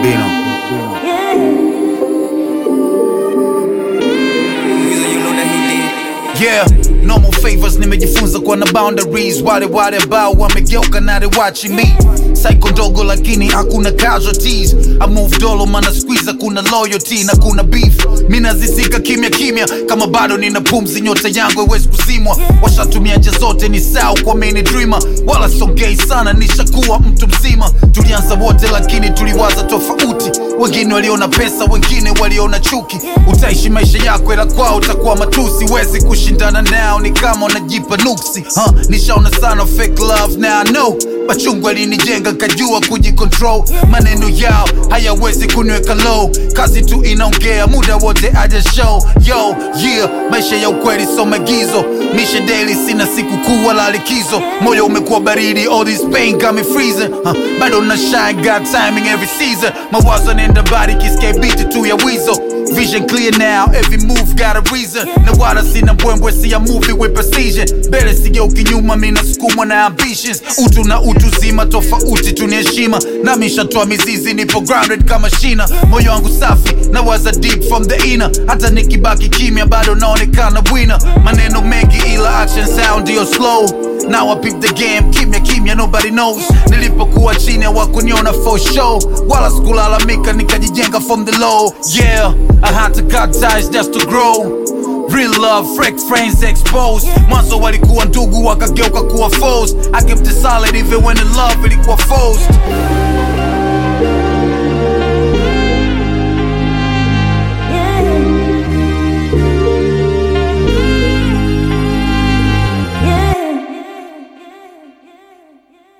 Bino. Yeah, normal favors nimejifunza kuwa na boundaries. Wale wale ambao wamegeuka na they watching me. Psycho ndogo lakini hakuna casualties. I move dolo mana squeeze kuna loyalty na kuna beef. Mimi nazizika kimya kimya kama bado nina pumzi, nyota yangu haiwezi kuzimwa. Washatumia njia zote ni sawa kwa mini dreamer, wala songei sana, nishakuwa mtu mzima. Tulianza wote lakini tuliwaza tofauti. Wengine waliona pesa, wengine waliona chuki. Utaishi maisha yako ila kwao utakuwa matusi. Wezi kushindana nao, ni kama unajipa nuksi. Huh, nishaona sana fake love now I know machungu alinijenga kajua kujicontrol. Maneno yao hayawezi kuniweka low, kazi tu inaongea muda wote aja show. Yo, yeah, maisha ya ukweli so magizo, mishe daily, sina siku kuu wala likizo. Moyo umekuwa baridi, all this pain got me freezing. Huh, bado na shine, got timing every season. Mawazo nenda bari kiske beat tu ya wizo. Vision clear now, every move got a reason. Na wala sina mbwembwe, si a movie with precision. Mbele sigeuki nyuma, mi nasukumwa na ambitions. Utu na utu zima, tofauti tu ni heshima. Nami nshatoa mizizi, nipo grounded kama shina. Moyo wangu safi, na waza deep from the inner. Hata nikibaki kimya, bado naonekana winner. Maneno mengi ila action sound ndio slow. Now I peep the game, kimya kimya, nobody knows. Nilipokuwa chini hawakuniona for show, wala sikulalamika, nikajijenga from the low. Yeah, I had to cut ties just to grow. Real love, fake friends exposed. Mwanzo walikuwa ndugu wakageuka kuwa foes. I kept it solid even when the love ilikuwa forced.